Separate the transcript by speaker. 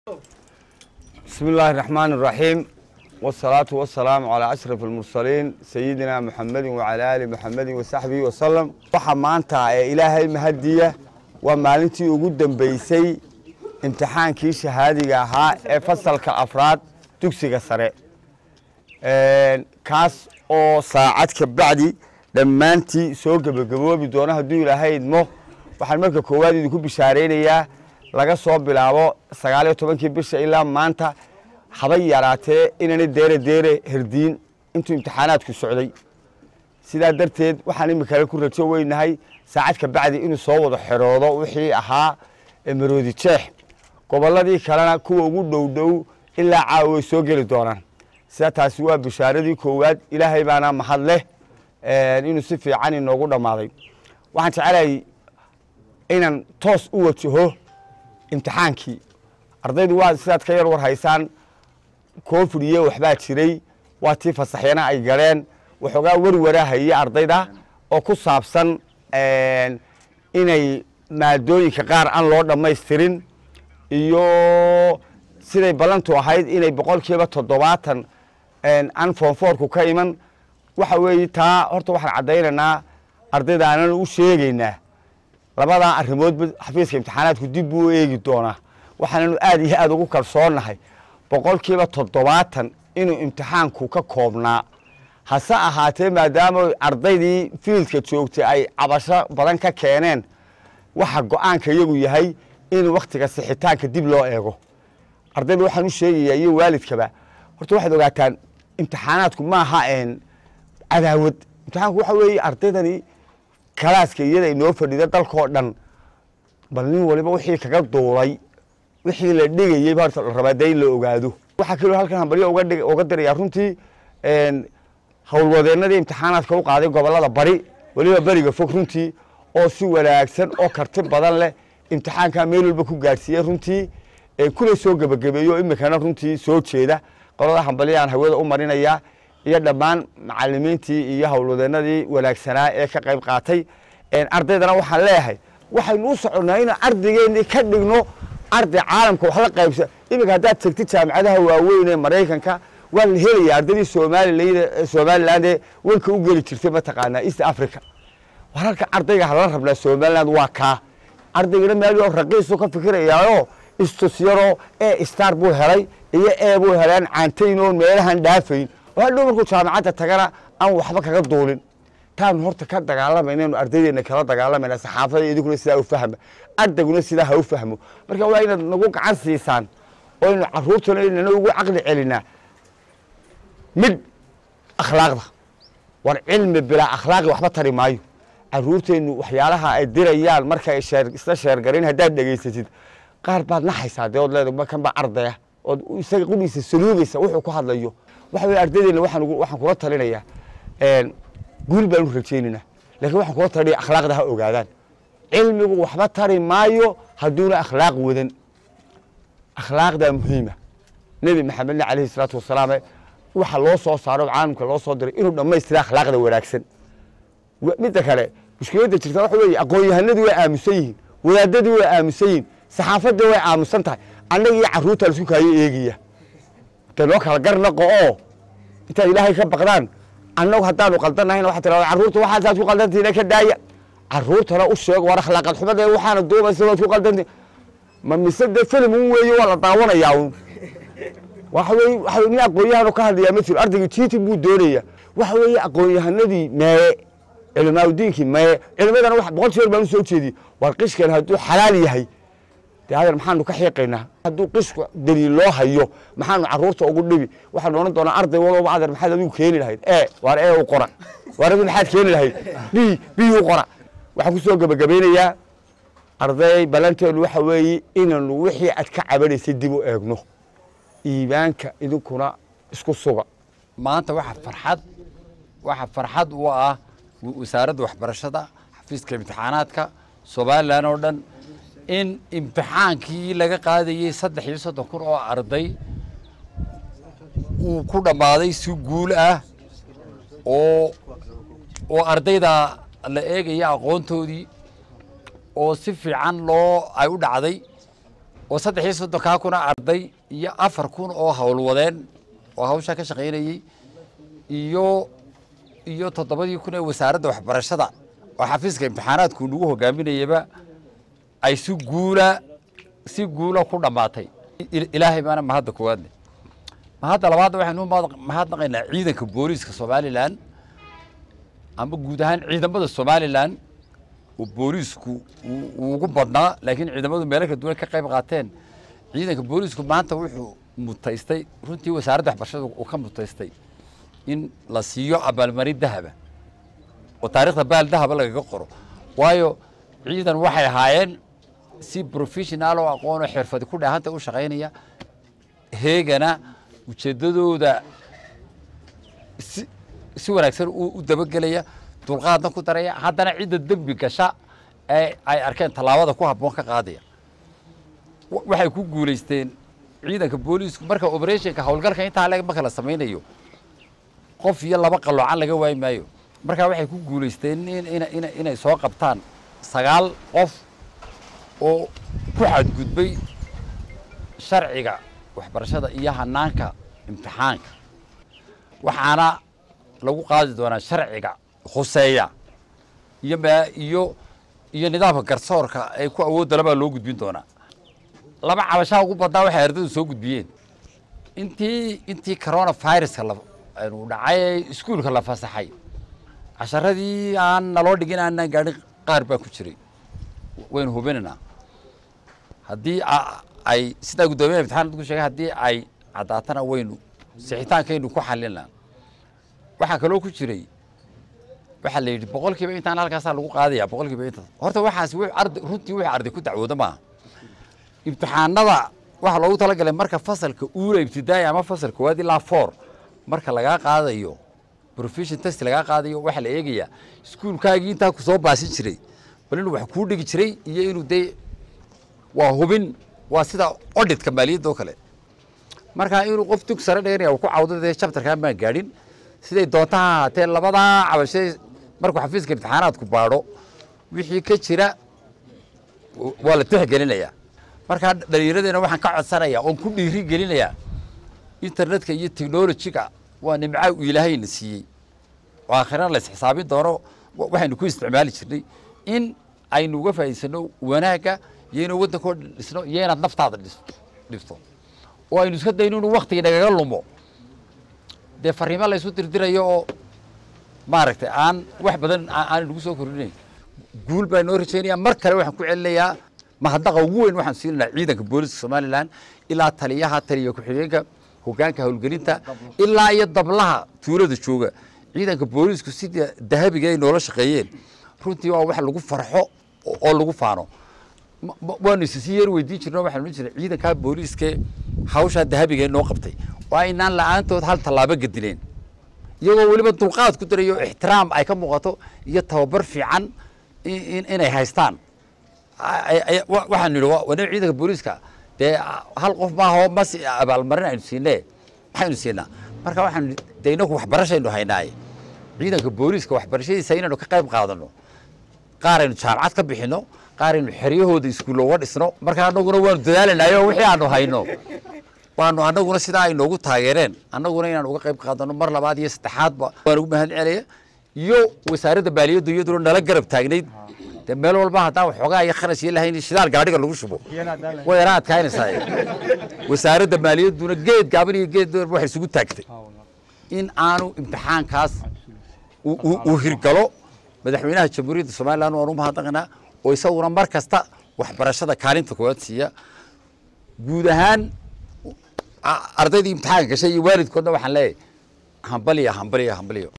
Speaker 1: بسم الله الرحمن الرحيم والصلاة والسلام على أشرف المرسلين سيدنا محمد وعلى آل محمد وصحبه وسلم waxaa maanta ee ilaahay mahadiya waa maalintii ugu dambeysay imtixaankii shahaadiga ahaa ee fasalka afraad dugsiga sare kaas oo saacad ka bacdi dhammaantii soo gebagaboobi doono hadduu ilaahay idmo waxaan marka koowaad idinku bishaaraynayaa laga soo bilaabo sagaal iyo tobankii bisha ilaa maanta habay yaraatee inaanay deere deere herdiin intuu imtixaanaadku socday sidaa darteed waxaan imikale ku rajo weynahay saacad ka bacdi inuu soo wada xeroodo wixii ahaa maroodi jeex gobolladii kalena kuwa ugu dhow dhow ilaa caawa way soo geli doonaan sida taasi waa bishaaradii koowaad ilaahay baana mahad leh inuu si fiican inoogu dhammaaday waxaan jecelahay inaan toos u wajaho imtixaankii ardaydu waa sidaad ka yar war haysaan covid iyo waxbaa jiray waa tii fasaxyana ay galeen waxoogaa werwarahaya ardayda oo ku saabsan inay maadooyinka qaar aan loo dhammaystirin iyo siday ballantu ahayd inay boqolkiiba toddobaatan aan foonfoorku ka iman waxa weeye taa horta waxaan caddaynaynaa ardayda aanan u sheegaynaa labadaa arrimoodba xafiiska imtixaanaadku dib buu u eegi doonaa waxaananu aad iyo aad ugu kalsoonnahay boqolkiiba toddobaatan inuu imtixaanku ka koobnaa hase ahaatee maadaama ardaydii fiildka joogtay ay cabasho badan ka keeneen waxa go-aanka iyagu yahay in wakhtiga sixitaanka dib loo eego ardayda waxaan u sheegayaa iyo waalidkaba horta waxaad ogaataan imtixaanaadku maaha cadaawad imtixaanku waxa weeye ardaydani kalaaska iyada inoo fadhida dalkoo dhan bal nin waliba wixii kaga duulay wixii la dhigayey ba horta la rabaa dee in la ogaado waxaa kaloo halkan hambalyo uga dhig uga dirayaa runtii howlwadeennadii imtixaanaadka u qaaday gobollada bari weliba beriga fog runtii oo si wanaagsan oo karti badan leh imtixaankaa meel walba ku gaadhsiiyey runtii kuna soo gebagabeeyo imikana runtii soo jeeda qolada hambalyaan hawada u marinayaa iyo dhammaan macalimiintii iyo howlwadeennadii wanaagsanaa ee ka qayb qaatay ardaydana waxaan leeyahay waxaynu u soconnaa inaan ardaygeenii ka dhigno arday caalamka wax la qaybsa iminka haddaad tegtid jaamicadaha waaweyn ee maraykanka waa la helaya ardaydii soomalilan somaliland ee wanka u geli jirtay mataqaanaa east africa wararka ardayga hala rabnaa somaliland waa kaa ardaygana meel raqiisu ka fikirayaao istusyaro e star buu helay iyo e buu helaan caantayn oon meelahan dhaafayn oo hadhow markuu jaamacadda tagana aan waxba kaga duulin taanu horta ka dagaalamaynaenu ardaydeena kala dagaalamayna saxaafada idinkuna sidaa u fahma ardayguna sidaa ha u fahmo marka waa inaad nagu gacan siisaan oo aynu caruurtana inana ugu caqli celinaa mid akhlaaqda war cilmi bilaa akhlaaqi waxba tari maayo caruurteennu waxyaalaha ay dirayaan marka ay sheer isla sheergarin haddaad dhegaysatid qaar baad naxaysaa dee ood leedahay kan baa ardaya ood isaga qudhiisa saluugaysa wuxuu ku hadlayo waxa weye ardaydeena waxaan waxaan kula talinayaa guul baanu rajaynaynaa lakin waxaan kula talinaya akhlaaqda ha ogaadaan cilmigu waxba tari maayo hadduuna akhlaaq wadan akhlaaqdaa muhiima nebi maxamedna alayhi salaatu wasalaam waxa loo soo saaro caalamka loo soo diray inuu dhammaystira akhlaaqda wanaagsan midda kale mushkiladda jirta waxa weeye aqoon-yahanadii way aamusan yihiin wadaadadii way aamusan yihiin saxaafadii way aamusan tahay annaga iyo carruurta la isku kaayo eegaya de noo kala garnaqo oo intaad ilaahay ka baqdaan annagu haddaanu qaldanahayna waxaa tirahda carruurta waxaasaad ku qaldantiina ka daaya carruurtana u sheego war akhlaaqad xumada waxaana duubaysa waad ku qaldantiin ma mise dee filim un weeye waa la daawanayaa un waxa weye waxa nin aqoon-yahanu ka hadlayaa ma jiro ardayga jiiti buu doonaya waxa weeye aqoon-yahanadii mee culimaadudiinkii mee culimadana wax boqol jeer baan u soo jeediyey war qishkan hadduu xalaal yahay dee adeer maxaanu ka xiiqaynaa hadduu qishku daliil loo hayo maxaanu carruurta ugu dhibi waxaanu odhan doonaa arday walba adeer maxaad adigu keeni lahayd e waar ee u qora waar adi maxaad keeni lahayd b b u qora waxaan ku soo gebagabaynayaa arday ballanteenu waxa weeye inaynu wixii aad ka cabanaysay dib u eegno iibaanka idinkuna isku suga
Speaker 2: maanta waxa farxad waxa farxad u ah wasaaradda waxbarashada xafiiska imtixaanaadka somalilan oo dhan in imtixaankii laga qaadayey saddex iyo soddon kun oo arday uu ku dhammaaday si guul ah oo oo ardayda la eegaya aqoontoodii oo si fiican loo ay u dhacday oo saddex iyo soddonkaa kuna arday iyo afar kun oo howlwadeen oo hawshaa ka shaqaynayey iyo iyo toddobadii kun ee wasaaradda waxbarashada oo xafiiska imtixaanaadku nagu hogaaminayaba ay si guula si guula ku dhammaatay ilaahay baana mahadda koowaadle mahadda labaadna waxaynu mahadnaqaynaa ciidanka booliiska somalilan ama guud ahaan ciidamada somalilan oo booliisku uu ugu badnaa laakiin ciidamadu meelo kala duwan ka qayb qaateen ciidanka booliisku maanta wuxuu mutaystay runtii wasaaradda waxbarashada uu ka mutaystay in la siiyo abaalmarin dahaba oo taarikhda baal dahaba lagaga qoro waayo ciidan waxay ahaayeen si professional oo aqoon oo xirfadi ku dhaahanta u shaqaynaya heegana ujeeddadooda si si wanaagsan u dabagelaya dulqaadna ku daraya haddana cidda dembi gasha ee ay arkeen tallaabada ku habboon ka qaadaya waxay ku guulaysteen ciidanka booliisku marka operationka howlgalka intaa le marka la samaynayo qof iyo laba qaloocan laga waayi maayo markaa waxay ku guulaysteen inay soo qabtaan sagaal qof oo ku xadgudbay sharciga waxbarashada iyo hanaanka imtixaanka waxaana lagu qaadi doonaa sharciga khuseeya iyo iyo iyo nidaamka garsoorka ay ku awoodda labaa loo gudbin doonaa laba cabashaa ugu badnaa waxay ardaydu soo gudbiyeen intii intii corona viruska anu dhacay ee iskuulka la fasaxay casharadii aan naloo dhigin aanaan gaadhin qaar baa ku jiray waynu hubinaynaa haddii ay sidaa guddoomiyaha imtixaanad ku sheegay haddii ay caddaatana waynu sixitaankaynu ku xalinaa waxaa kaloo ku jiray waxaa la yidhi boqol kiiba intaan halkaasaa lagu qaadaya boqol kiiba intaas horta waxaas arday runtii wixii arday ku dacwooda maaha imtixaanada waxaa loogu talagalay marka fasalka uula ibtidaaya ama fasalka koowaad ilaa four marka lagaa qaadayo profession test lagaa qaadayo waxaa la eegayaa iskuulkaagii intaa ku soo baasin jiray bal inuu wax kuu dhigi jiray iyo inuu dee waa hubin waa sida odhitka maaliyadda oo kale marka inuu qof dug sare dheganaya ku cawdo dee chapterkan baan gaadhin siday doonta ha ahaatee labadaa cabashay markuu xafiiska imtixaanaadku baadho wixii ka jira waa la tixgelinayaa markaa dhallinyaradeena waxaan ka codsanayaa oon ku dhiiri gelinayaa internetka iyo technolojiga waa nimca uu ilaahayna siiyey oo aakhirana la isxisaabin doono waxaynu ku isticmaali jirnay in aynu uga faa'iidsano wanaagga iyo inuu waddankoo dhisno iyo inaad naftaada dhifto oo aynu iska dayno inuu waktiga nagaga lumo dee fariimo la isu dirdirayo oo maaragtay aan wax badan aan nagu soo kordhinayn guul baa noo rajaynaya mar kale waxaan ku celinayaa mahadnaqa ugu weyn waxaan siinaynaa ciidanka booliska somalilan ilaa taliyaha taliya ku-xigeenka hogaanka howlgelinta ilaa iyo dablaha tuulada jooga ciidanka boolisku sida dahabiga ay noola shaqeeyeen runtii waa wax lagu farxo oo lagu faano waanu isisi yar weydiin jirno waxaan odhan jirnay ciidankaa booliiskee hawshaa dahabiga noo qabtay oo aynaan la-aantood hal tallaabo gedileen iyagoo weliba dulqaad ku darayo ixtiraam ay ka muuqato iyo tababar fiican inay haystaan waxaan nidhi wana ciidanka booliiska dee hal qof maaho mas abaalmarin aynu siinee maxaynu siinaa marka waxaan dee inaku waxbarashaynu haynaaye ciidanka booliiska waxbarashadiisa inaynu ka qayb qaadano qaar aynu jaamacad ka bixino qaar aynu xeryahooda iskuulla uga dhisno marka anaguna waanu dadaalanayo wixii aanu hayno waanu anaguna sidaa ay noogu taageereen annaguna inaan uga qayb qaadano mar labaad iyo saddexaadba waan ugu mahad celaya iyo wasaaradda maaliyaddu iyaduna nala garab taagnayd dee meel walba haddaan waxoogaa iyo kharash iyo lahayn shidaal gaadhiga lagu shubo way yara adkaynaysaa wasaaradda maaliyadduna geed gaaban iyo geed dheer waxay isugu taagtay in aanu imtixaankaas uu hirgalo madaxweynaha jamhuuriyadda somalilan waan u mahadnaqanaa oo isaguna mar kasta waxbarashada kaalinta koowaad siiya guud ahaan ardaydii imtixaanka gashay iyo waalidkoodna waxaan leeyahay hambaliya hambaliya hambaliyo